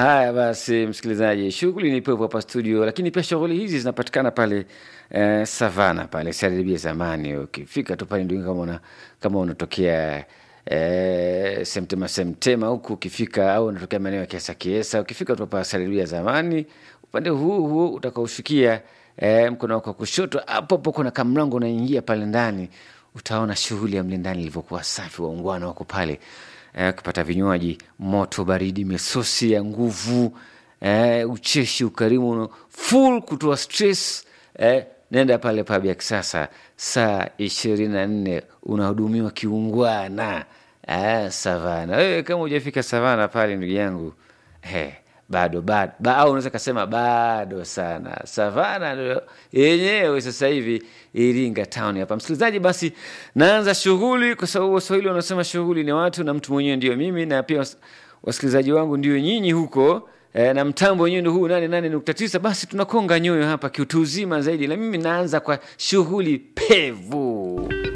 Haya basi, msikilizaji, shughuli ni pevu hapa studio, lakini pia shughuli hizi zinapatikana pale eh, Savana pale Saribia zamani. Ukifika tu pale ndio kama una, kama unatokea eh, Semtema Semtema huku ukifika, au unatokea maeneo ya Kiesa Kiesa, ukifika tu hapa Saribia zamani, upande huu huu utakaoshukia eh, mkono wako wa kushoto, hapo hapo kuna kamlango unaingia pale ndani, utaona shughuli ya mle ndani ilivyokuwa safi, waungwana wako pale eh, kupata vinywaji moto baridi, misosi ya nguvu eh, ucheshi, ukarimu full kutoa stress eh, nenda pale pub ya kisasa saa ishirini na nne unahudumiwa kiungwana eh, Savana. Wewe kama hujafika Savana pale ndugu yangu eh, bado bado ba, au unaweza kasema bado sana. Savana ndio yenyewe sasa hivi Iringa town hapa. Msikilizaji, basi naanza shughuli, kwa sababu Waswahili wanasema shughuli ni watu na mtu mwenyewe ndio mimi, na pia was- wasikilizaji wangu ndio nyinyi huko e, na mtambo wenyewe ndio huu nane nane nukta tisa. Basi tunakonga nyoyo hapa kiutu uzima zaidi, na mimi naanza kwa shughuli pevu